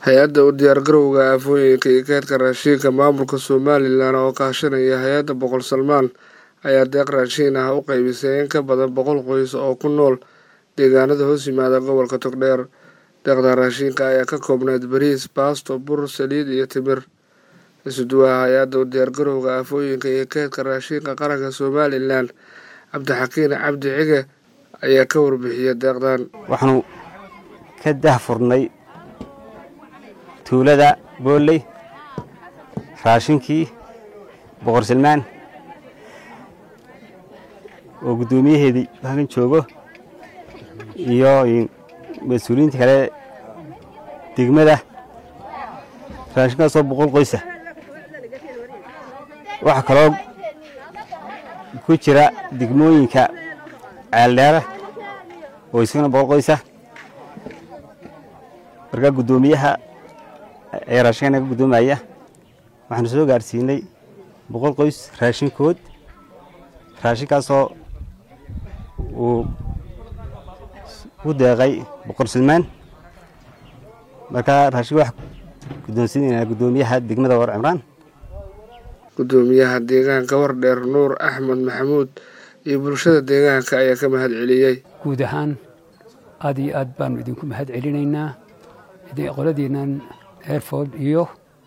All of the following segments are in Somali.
hay-adda u diyaargarowga aafooyinka iyo kaydka raashinka maamulka somalilan oo kaashanaya hay-adda boqol salmaan ayaa deeq raashin ah u qaybisay in ka badan boqol qoys oo ku nool deegaanada hoos yimaada gobolka togdheer deeqda raashinka ayaa ka koobnayd bariis baasto bur saliid iyo timir isuduwaha hay-adda u diyaargarowga aafooyinka iyo kaydka raashinka qaranka somalilan cabdixakiin cabdi cige ayaa ka warbixiyay deeqdan waxaanu ka dahfurnay tuulada booley raashinkii boqor salmaan oo guddoomiyaheedii halkan joogo iyo mas-uuliyiinta kale degmada raashinkaasoo boqol qoysa waxaa kaloo ku jira degmooyinka ceeldheera oo isagana boqol qoysa markaa guddoomiyaha ee raashinka naga guddoomaya waxaanu soo gaarsiinay boqol qoys raashinkood raashinkaasoo uu u deeqay boqor salmaan markaa raashinka wax guddoonsiinaynaa guddoomiyaha degmada war cimraan guddoomiyaha deegaanka wardheer nuur axmed maxamuud iyo bulshada deegaanka ayaa ka mahad celiyey guud ahaan aad iyo aad baanu idinku mahad celinaynaa qoladiinan airford iyo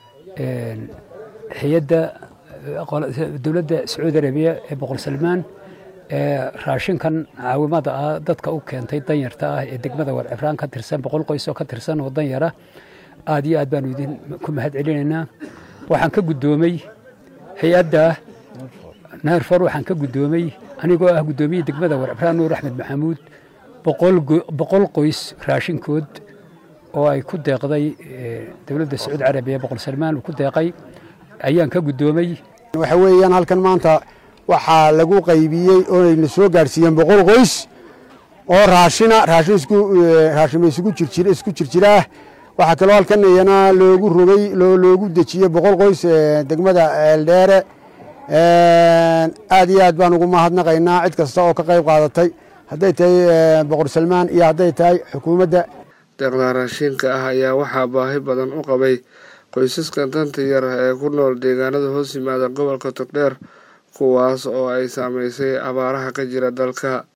hay-adda dowladda sacuudi arabiya ee boqor salmaan ee raashinkan caawimada ah dadka u keentay danyarta ah ee degmada war cibraan ka tirsan boqol qoys oo ka tirsan oo danyara aad iyo aad baanu idinku mahad celinaynaa waxaan ka guddoomay hay-adda nairfor waxaan ka guddoomay anigoo ah guddoomiye degmada war cibraan nuur axmed maxamuud boqol qoys raashinkood oo ay ku deeqday dowladda sacuudi carabiya boqor salmaan uu ku deeqay ayaan ka guddoomay waxa weeyaan halkan maanta waxaa lagu qaybiyey oonayna soo gaadhsiiyeen boqol qoys oo raashina raashin raashinba isugu jirjir isku jirjiraah waxaa kaloo halkan iyana loogu rogay loogu dejiyey boqol qoys degmada eeldheere aad iyo aad baan ugu mahadnaqaynaa cid kasta oo ka qayb qaadatay hadday tahay boqor salmaan iyo hadday tahay xukuumadda deeqda raashinka ah ayaa waxaa baahi badan u qabay qoysaskan danta yar ee ku nool deegaanada hoos yimaada gobolka togdheer kuwaas oo ay saamaysay abaaraha ka jira dalka